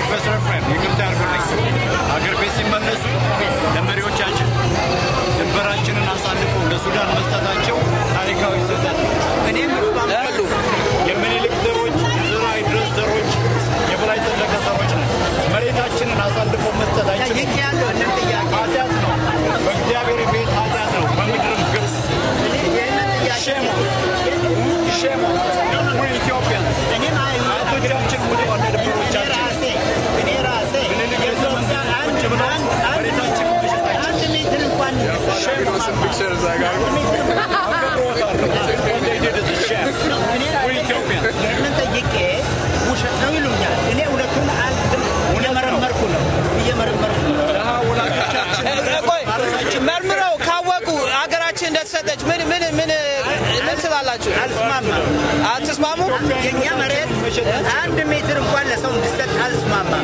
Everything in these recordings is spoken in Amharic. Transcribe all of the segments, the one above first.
ፕሮፌሰር ኤፍሬም ይቅርታ ያድርጉልኝ። አገር ቤት ሲመለሱ ለመሪዎቻችን ድንበራችንን አሳልፈው ለሱዳን መስጠታቸው ታሪካዊ ስህተት ነው። እኔም እስማማለሁ። የምኒልክ ዘሮች፣ የዘራይ ድረስ ዘሮች፣ የበላይ ዘለቀ ዘሮች ነን። መሬታችንን አሳልፈው መስጠታችን ጠይቄያለሁ። እንን ጥያቄ ኃጢአት ነው። በእግዚአብሔር ቤት ኃጢአት ነው። በምድርም ግብፅ ይህንን ጥያቄ ሼም ሼም ዊ ኢትዮጵያንስ እኔም አይ- አያቶቻችን ሙተዋል እኔ ለድሮቻችን ራሴ እኔ ራሴ ምኒልክ ቤተ መንግስት አንድ ቁጭ ብለው አንድ አንድ መሬታችንን መሸጣቸው አንድ ሜትር እንኳን ይህንን ጠይቄ ውሸት ነው ይሉኛል። እኔ እውነቱን አልትም እየመረመርኩ ነው እየመረመርኩ ነው። ቆይ መርምረው ካወቁ ሀገራችን እንደተሰጠች ምን ምን ምን ምን ትላላችሁ? አልስማማም። አትስማሙ? የእኛ መሬት አንድ ሜትር እንኳን ለሰው እንዲሰጥ አልስማማም።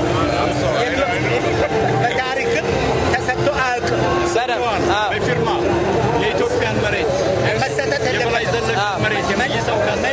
በታሪክም ተሰጥቶ አያውቅም። በደምብ አዎ። በፊርማ የኢትዮጵያን መሬት መሰጠት የበላይ የለበትም። ዘለቀ አዎ። መሬት የመይሰው ካሳ